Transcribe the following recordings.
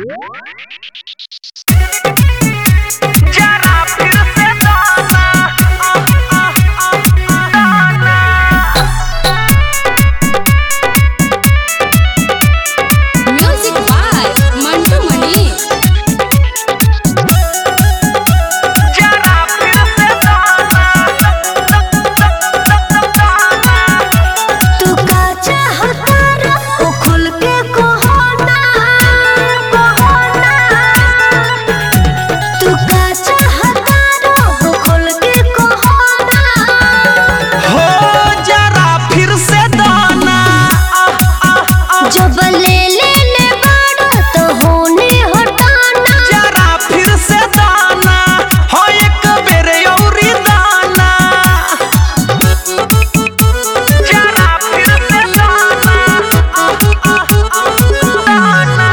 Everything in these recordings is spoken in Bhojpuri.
जरा फिर से दाना आ, आ, आ, आ, दाना म्यूजिक बाय मंटू मनी जरा फिर से दाना दाना तू का चाहता रे ओ खुल के कोहना कोहना तू का चाहता रे ओ खुल के कोहना हो जरा फिर से दाना आ, आ, आ, जब ले ले ले बाड़ा तो होने हटाना जरा फिर से दाना हो एक बेर औरी दाना जरा फिर से दाना आ, आ, आ, दाना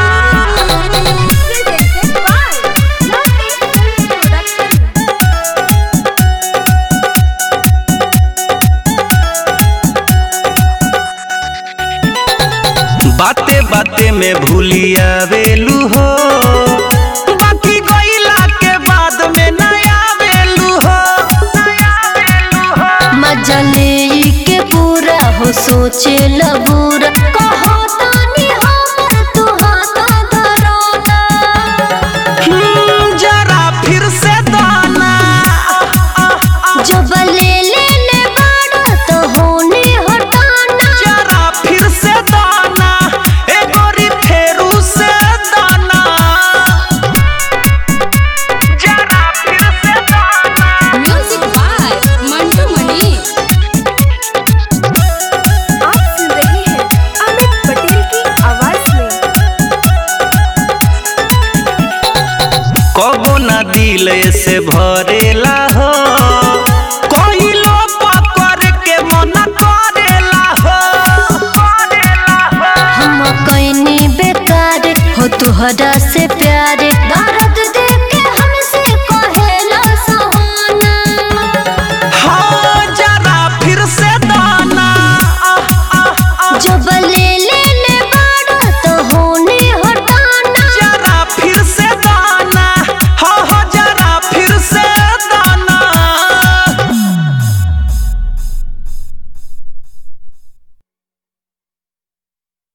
बाते बाते में भूलिया वेलू हो बाकी गईला के बाद में नया वेलू हो नया वेलू हो मजा ले के पूरा हो सोचे लबूरा कहो तानी हमर तू हाथा धरोना हम्म, जरा फिर से दाना आ, आ, आ, जब ले ले ले बाड़ा तो होने हटाना जरा फिर से दाना ए गोरी फेरू से दाना जरा फिर से दाना म्यूजिक बाय मंटू मनी आप सुन रहे हैं अमित पटेल की आवाज में कबो ना दिल से भरेला हो कहिलो पकड़ के मन करेला हो करेला हो हम कईनी बेकार हो तुहरा से